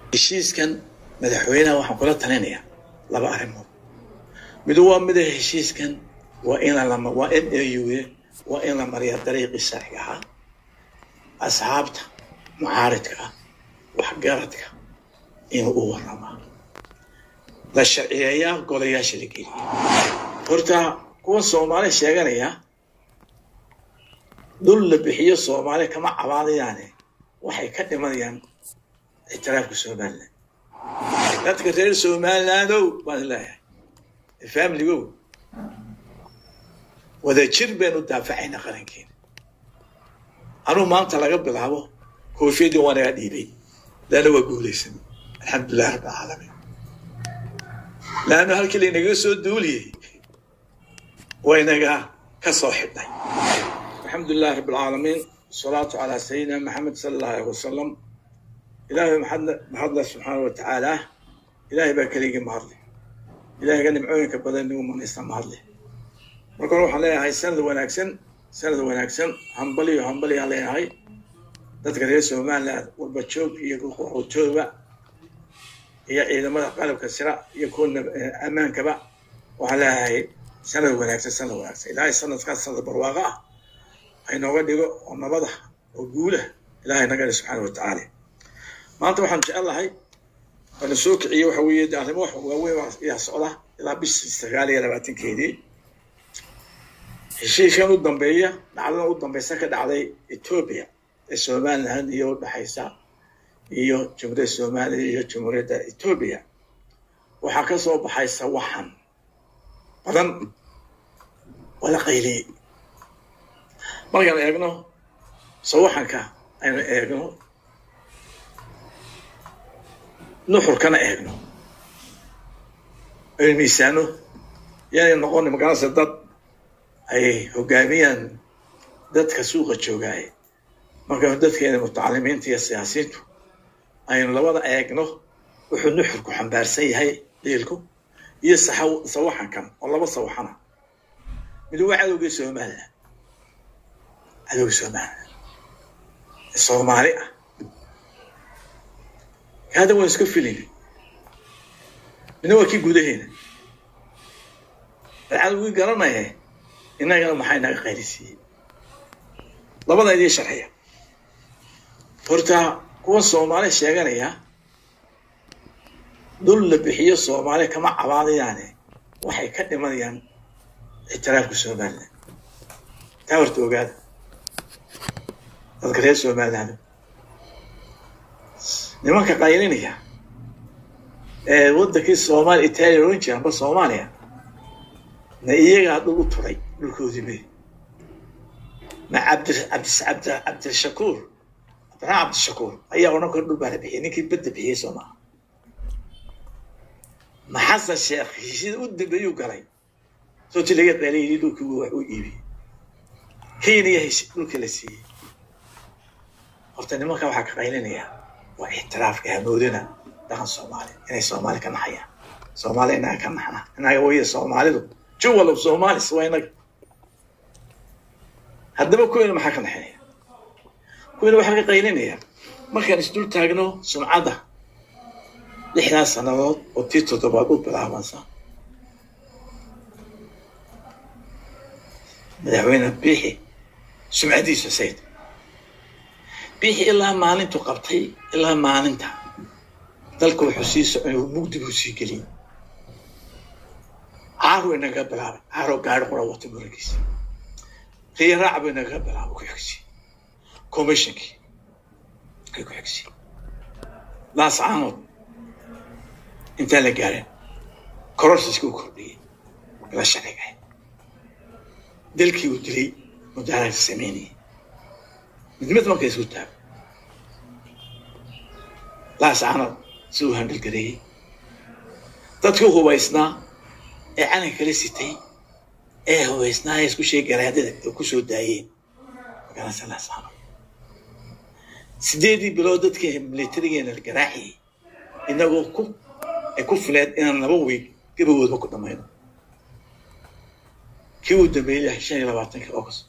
heshiiskan madaxweynaha waxaan kula talinayaa laba arrimood mid waa mida heshiiskan waa in lama waa m a u waa in la mariyaa dariiqii sharciga ahaa asxaabta mucaaridka ah waxgaradka inuu u waramaa la sharciyeeyaa golayaasha la geliya horta kuwa soomaali sheeganaya dul la bixiyo soomaali kama cabaadayaane waxay ka dhimanayaan ictiraafka somaliland dadka reer somalilandow baan leeyahay familigow wada jir baynu daafacaynaa qarankeena anuu maanta laga bilaabo koofiyadii waa naga dhiibay laana waa guulaysan alxamdulilah rabbi alcaalamiin laannu halkii laynaga soo duuliyey waynaga ka soo xidhnay alxamdulilah rabbi alcaalamiin wasalaatu calaa sayidina maxamed sala allahu alayh wasalam ilaahay mahadle subxaana wa tacaala ilaahay baa keligii mahadle ilahayga nimcooyinka badan nagu manaysta mahadle marka hore waxaan leeyahay sanad wanaagsan sanad wanaagsan hambaliyo hambaliyaan leeyahay dadka reer somaliland walbajoog iyo qoxootooba iyo ciidamada qalabka sira iyo kuwa ammaankaba waxaan leeyahay sanad wanaagsan sanad wanaagsan ilaahay sanadkaas sanad barwaaqo ah aynooga dhigo oo nabada oo guula ilahay nagale subxaana wa tacaala maanta waxaan jecelahay waana soo kiciyey waxa weeye de arrimo wax waaweyn ayaa socda ilaa bishii sagaal iyo labaatankeedii heshiiskan u dambeeya dhacdadan u dambeysa ka dhacday etoobiya ee somaliland iyo udhexaysa iyo jumhuuriyadda somaliya iyo jumhuuriyadda etoobiya waxaa ka soo baxay sawaxan badan waa la qayliyey markaan eegno sawaxanka aynu eegno nuxurkana eegno aynu miisaano yaanay noqon magaranaysa dad ay hogaamiyaan dadka suuqa joogaaye markaynu dadkeena mutacalimiinta iyo siyaasiyiintu aynu labada eegno wuxuu nuxurku xambaarsan yahay dhiilku iyo sawaxankan oo laba sawaxana mid waa cadowgii somaliland cadowgii somaliland ee soomaali ah hadda waan iska filin midna waa kii gudaheena bal cadowgii garanaya innagana maxay naga qaylisiiyey labada idiin sharxiya horta kuwa soomaali sheeganaya dul la bixiyo soomaali kama cabaadayaane waxay ka dhimanayaan ictiraafka somaliland taa horta ogaada dadka reer somaliland nimanka qaylinaya ee waddankii soomaaliya italiya oran jira amba soomaaliya na iyagaa dhul u turay dhulkoodii be ma cabdi cabdi cabdi cabdishakuur cabdiraxmaan cabdishakuur ayaa odhan kara dhul baa la bixiyay ninkii badda bixiyey soo maaha ma xasan sheekh heshiida u dambeeyuu galay sooti laga dhaliyay dhulkii wax u iibiyey kenya heshi dhulka la siiyey horta nimanka waxaa ka qaylinaya waa ictiraafka hamoodina dhaqan soomaali inay soomaali ka naxayaan soomaali inaga ka naxna inaga waya soomaalidu juwal of somalis waa inaga haddaba kuweyna maxaa ka naxinaya kuweyna waxaa ka qaylinaya markaan isdul taagno sumcadda lixdaas sannadood oo tii toddobaad u bilaabansa madaxweyne biixi sumcadiisa sayd biixi ilaa maalintu qabtay ilaa maalinta dalka wuxuu sii socon mugdi buu sii geliyey caaro inaga bilaabay caaro gaari qura wata murankiisa riya raac buu inaga bilaabay ku xigsi commissionkii ay ku xigsi laas caanood intaan la gaarin kororsiska u kordhiyey bila sharciga dalkii uu dilay mudaaraadka sameynayay mid mid marka isku taago laas caanood si uu handhalgareeyey dadkii hubaysnaa ee calanka kala sitay ee hubaysnaa ee isku sheegaraadada ee ku soo daayeen magaranaysa laas caanood sideedii bilood dadkii militarigeena la garaaciyey inagoo ku ay ku fileed inaan laba weeg gabagoodba ku dhamayno kii uu dambeeyey shan iyo labaatanka august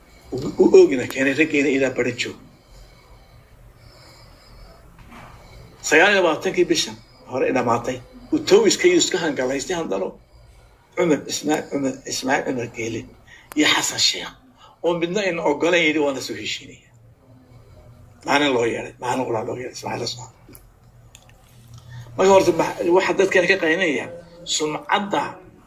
u oogina keenay raggeena ilaa baran joog sagaal iyo labaatankii bishan hore dhamaatay uu towiskaiyo iska hangalaystay handalo cumar ismaa cumar ismaaciil cumar geele iyo xasan sheekh oo midna in ogolan yidhi waa la soo heshiinaya maalin loo yeeday maalin qulaa loo yeeday ismaaciil soo marka horta waxaa dadkan ka qaynaya sumcadda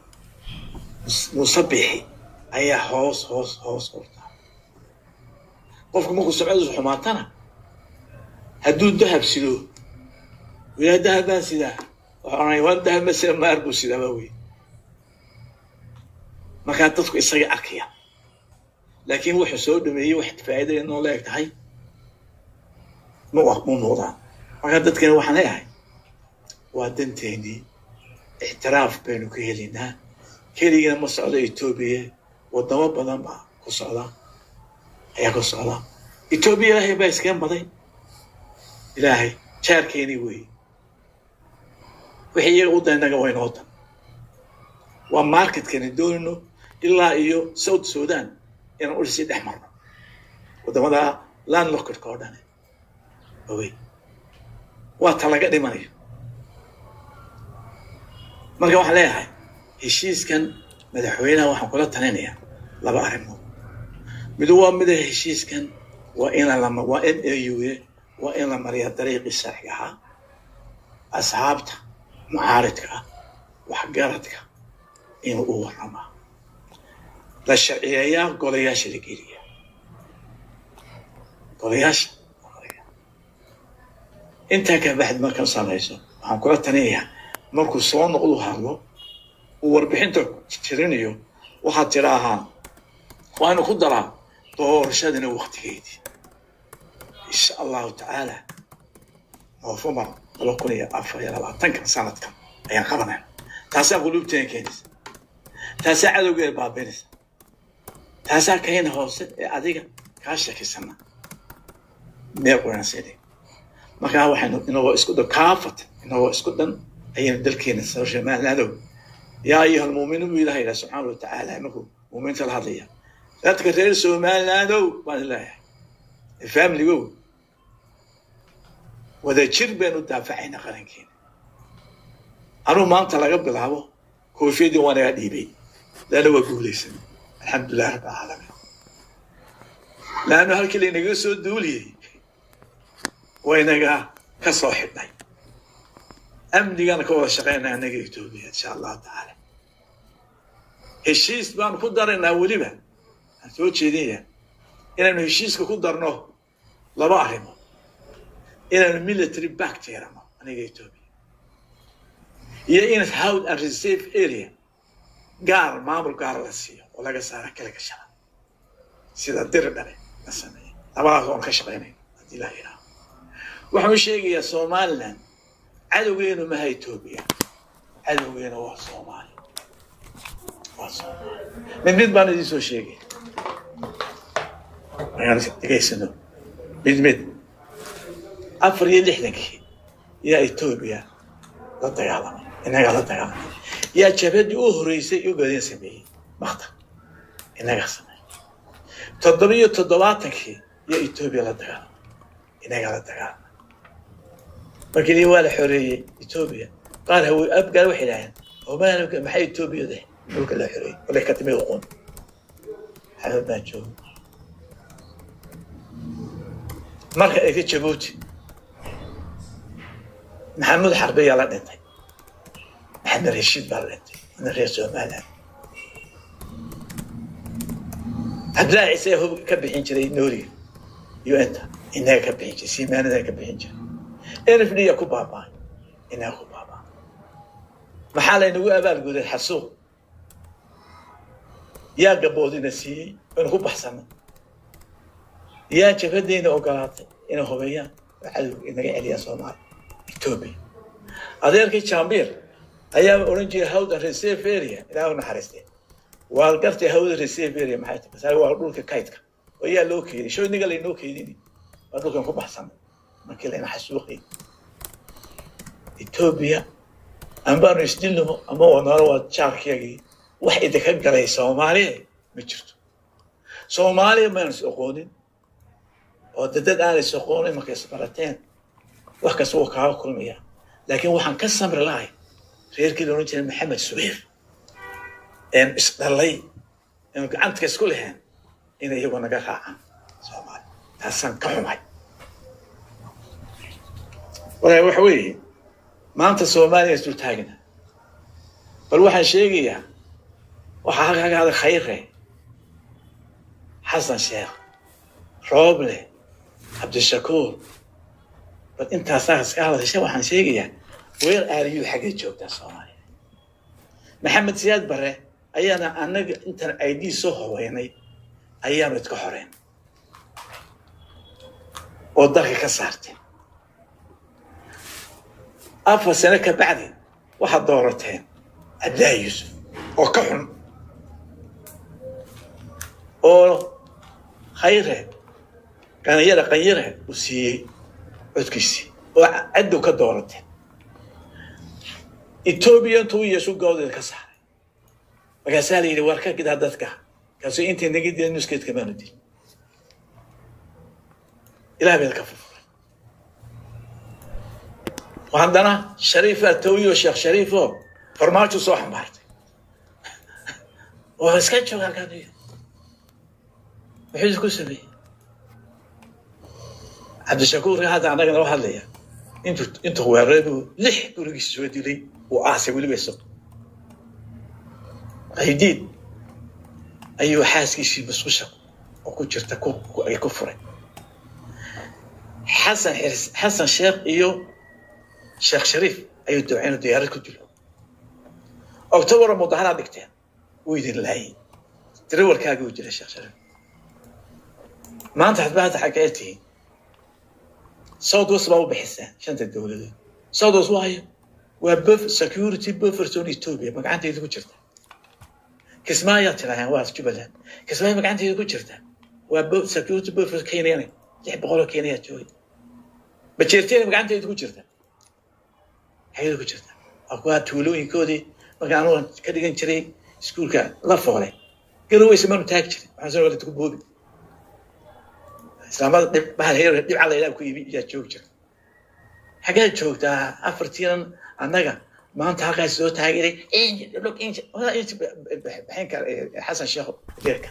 musabixi ayaa hoos hoos hoos horta qofku markuu sumcadiisu xumaatana hadduu dahab sido wiyaa dahab baan sidaa waxaa oranaya waa dahab masira maar buu sidaa baa wey markaa dadku isaga arkaya laakiin wuxuu soo dhameeyey wax faa'iidaya noo leeg tahay ma mu muuqdaan markaa dadkani waxaan leeyahay waa danteenii ixtiraaf baynu ka helaynaa keligana ma socdo etoobiya wadamo badan baa ku socda ayaa ku socda etoobiya ilaahay baa iskeen baday ilaahay jaarkeenii weeye wixii iyaga u daynaga waa inoo dan waa marketkani doonino ilaa iyo south sudan inaan udhisii dhex marno waddamada land lockerka oo dhane awey waa ta laga dhimanayo marka waxaan leeyahay heshiiskan madaxweynaha waxaan kula talinayaa laba arrimood midu waa mida heshiiskan waa in lama waa m a u a waa in la mariyaa dariiqii sharciga ahaa asxaabta mucaaridka ah waxgaradka inuu u warramaa la sharciyeeyaa golayaasha la geliya golayaasha intaa ka baxd markan samayso waxaan kula talinayaa markuu soo noqdu hadlo uu warbixinta jirinayo waxaad tidhaahaa waanu ku daraa doorashadina waktigeedii insha allahu tacaala noofembar laba kun iyo afar iyo labaatankan sanadkan ayaan qabanayna taasaa quluubteena keenaysa taasaa cadowgeeda baabaynaysa taasaa kayna hoose ee adiga kaa shakisana meel quraanseede markaa waxaynu inagoo isku dhan kaafat inagoo isku dhan ayaynu dalkeena soo shamaanadow yaa ayuha almuuminiin buu ilaha yidhaha subxaana watacaala markuu muuminiinta la hadlaya dadka reer somalilandow baan ilaahay familigow wada jir baynu daafacaynaa qarankeena anuu maanta laga bilaabo koofiyadii waa naga dhiibay laana waa guulaysan alxamdulilah rabbi alcaalamiin laannu halkii laynaga soo duuliyey waynaga ka soo xidhnay amnigana ka wada shaqaynaa anaga etoobiya insha allahu tacaala heshiis baanu ku daraynaa weliba aan soo jeedinaya inaynu heshiiska ku darno laba arrimood inaynu military back yeerano aniga etoobiya iyo in houd and reserve area gaar maamul gaar la siiyo oo laga saara kala gashada sida diri dhale la sameeya labadaas oon ka shaqaynay haddii la yidhaaho waxaan sheegayaa somaliland cadowgeenu maha etoobiya cadowgeena waa soomaali waa soomaali mid mid baan idiin soo sheegaya ayaan dhegaysano mid mid afar iyo lixdankii yaa etoobiya la dagaalamay inagaa la dagaalamay yaa jabhadii u horeysay ugadin sameeyey makta inagaa sameeyey toddoba iyo toddobaatankii yaa etoobiya la dagaalamay inagaa la dagaalamay markii waa la xoreeyey etoobiya qaar hawe abgaal waxay idhaaheen omaalka maxay etoobiya deh dhulka la xoreeyey wala ka timid uqoon xabad baan jooga marka ay ka jabuuti maxamuud xarbe yaa la dhintay maxamed rashiid baa la dhintay ina reer somaliland cabdillaahi ciise hub ka bixin jiray nooriga iyo inta inaga ka bixin jiray siimaanada ka bixin jiray nfd yaa ku baaba'ay inaga ku baaba'ay maxaa laynagu abaalguday xasuuq yaa gaboodina siiyey aynu ku baxsanay yaa jabhadeyna ogolaatay inay hubeeyaan oo cadowga inaga celiyaan soomaaliya etoobiya adeerkii jambiir ayaa odhan jiray hawdan reserve area ilaah u naxariistee waa gartay hawda reserve area maxay tahay masaali waa dhulka kaydka oo yaa loo keediyay sho inaga laynoo keedini waa dhulkan ku baxsanay markii layna xasuuqay etoobiya ambaanu isdilnimo ama wanaalo waa jaarkiyagii wax idinka galay soomaaliya ma jirto soomaaliya maynu is oqoonin oo dadad aanay is oqoonin markay isbarateen wax kasta wuu kaaga kulmaya laakiin waxaan ka samri lahay reerkii la odhan jiray maxamed subayr een isdhalay een gacantka isku leheen inay iyagu naga raacaan soomaali taasaan ka xumay walahi waxa weeye maanta soomaaliya is dul taagina bal waxaan sheegayaa waxaa halkaaga hada khayre xasan sheekh rooble cabdishakuur bal intaasaa iska hadasha waxaan sheegayaa weer aariyuu xaggay joogtaa soomaaliya maxamed siyaad bare ayaana anaga intaan id soo horeynay ayaanu idka xoreyn oo dalka ka saarteen afar sano ka bacdi waxaad doorateen cabdillaahi yuusuf oo ka xun oo khayre qanyare qanyare uu siiyey codkiisii oo caddow ka doorateen etoobiya intuu yeeshu gawdeeda ka saaray markaasaa la yidhi war ka gidaa dadka kaasuu intay naga dila nuskeedka maanu dil ilaah beed ka furfuray haddana shariifa tawiyo sheekh shariifo farmaajo soo xambaartay oo iska jooga halkaan iyo muxuu ku sameeyey cabdishakuurka hadda annaga nala hadlaya intu intuu weeraradu lix gurigiisa soo dilay uu aasay weliba isago qaydiid ayuu xaaskiisii masqusha oo ku jirta ay ku furay xasan xasan sheekh iyo sheekh shariif ayuu dooceenu diyaarad ku dilo octobara mudaharaad dhigteen wuu idin laayay darawalkaagii uu jira sheekh shariif maanta hadbaada xaggee tihiin south west baa u bixiseen shanta dowladood south west waayo waa buff security buffer zone ethiopia magacantayda ku jirta kismaayaa tiraaheen waa jubbaland kismaayo magacantayda ku jirta waa security buffer kenyana lix boqoloo kenya joogay bajeerteena magacantayda ku jirta xageeda ku jirta waa kuwaa tuulooyinkoodii marka anugu ka dhigan jiray iskuulka la foolay garoweysa manu taagi jirin waxaan soo walad ku boobi islaamada dhib bahal heer dhibca layidhaha ku ibi yaa joogi jirta xageed joogtaa afartiinan annaga maanta halkaas soo taageeray baxin kara xasan sheekh deerka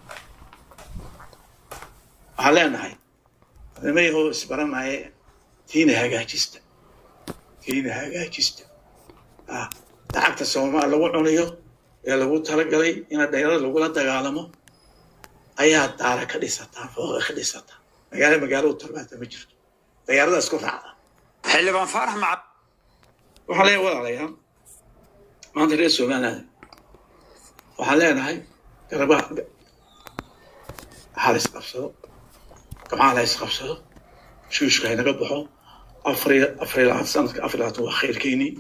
waxaan leenahay nimaygo isbaranaya tiina hagaajista tiina hagaajista lacagta soomaal lagu cunayo ee lagu talagalay ina dhalinyarada lagula dagaalamo ayaa daara ka dhisataa fooqa ka dhisataa magaalo magaalo u talbaata ma jirto dagaalada isku raacda xildhibaan faarax maca waxaan leeyahay walaalayaal maanta reer somaliland waxaan leenahay garabaha ha la isqabsado gabcaha la isqabsado shuushka haynaga baxo afar afar labaatan sanadka afar labaatan waa khayrkeynii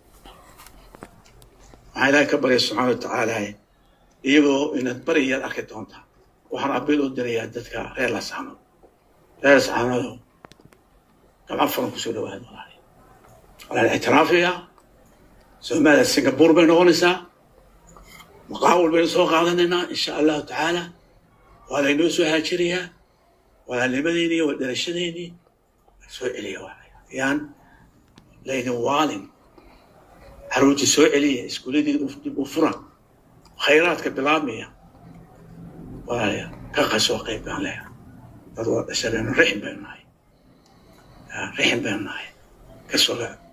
waxaan ilaahay ka barya subxaana watacaala iyagoo inaad bariyaad arki doontaa waxaan abiil u dirayaa dadka reer lasaano reer lasaanado gabca furan kusoo dhawaada walaali walaan ictiraafiyaa soomaaliya singapore bay noqonaysaa maqaawil baynu soo qaadanaynaa insha allahu tacaala waa laynoo soo haajirayaa walaalnimadeynii waa dhalashadeenii soo celiya yaan laydin waalin caruurtii soo celiya iskuuladii dib u fura khayraadka bilaabmaya walaalayaa ka qasoo qayb baan leeyahay dad waa dhashabeenu rixin baynu nahay rixin baynu nahay kasoo